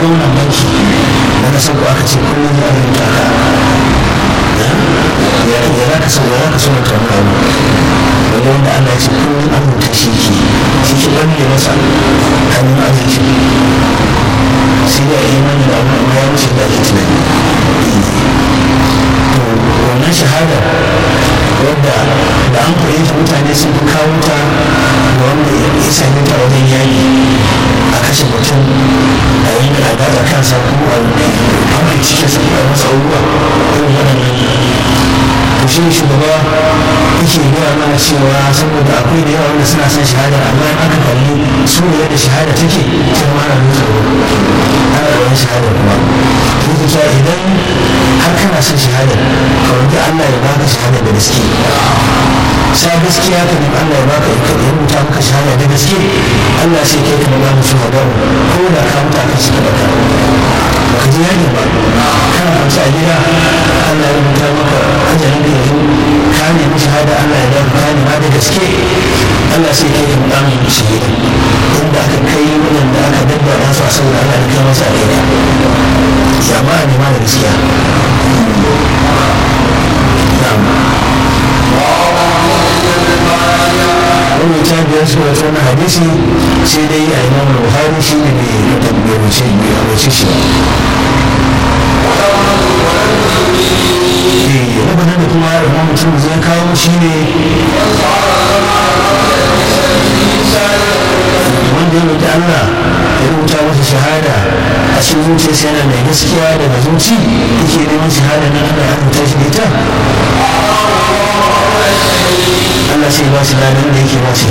gwamnan banki da na sauko aka ce kullum ya rubuta ka ya za ka sauya za ka sauya ta wani abu wani wanda Allah ya ce kullum an rubuta shi ke shi ke ɓalle masa hannun arziki sai da imani da abu amma ya wuce da ake tunani to wannan shahada wadda da an koyi ta mutane sun fi kawo ta ga wanda ya same ta wajen yaƙi a kashe mutum a yi a gaza kansa ko a hankali cikin sa a masa abubuwa irin waɗannan to shi shugaba yake gaya mana cewa saboda akwai da yawa wanda suna son shahada amma in aka kalli su ne yadda shahada take sai ma ana nuna ana da wani shahada kuma yake cewa idan har kana son shahada ka roƙi Allah ya baka shahada da gaske sa gaskiya ka nemi Allah ya baka ya rubuta maka shahada da gaske Allah sai kai ka nuna musu hadaru ko da ka mutu aka cika da ka baka ji yaƙi ba kana kwanci a gida Allah ya rubuta maka ajalin da yanzu ka nemi shahada Allah ya dawo ka nema da gaske Allah sai kai ka nuna musu shahida inda aka kai waɗanda aka dabbara su a saboda Allah da kai masa alheri ya ma a nema da gaskiya wani ta biyar su wata wani hadisi sai dai a imam buhari shi ne mai tabbace mai abace shi eh na da kuma imam mutum zai kawo shi ne wanda ya roƙi Allah ya rubuta masa shahada a cikin zuciyarsa yana mai gaskiya daga zuci yake neman shahada na Allah ya rubuta shi da ita Allah sai ba shi ladan da yake ba shi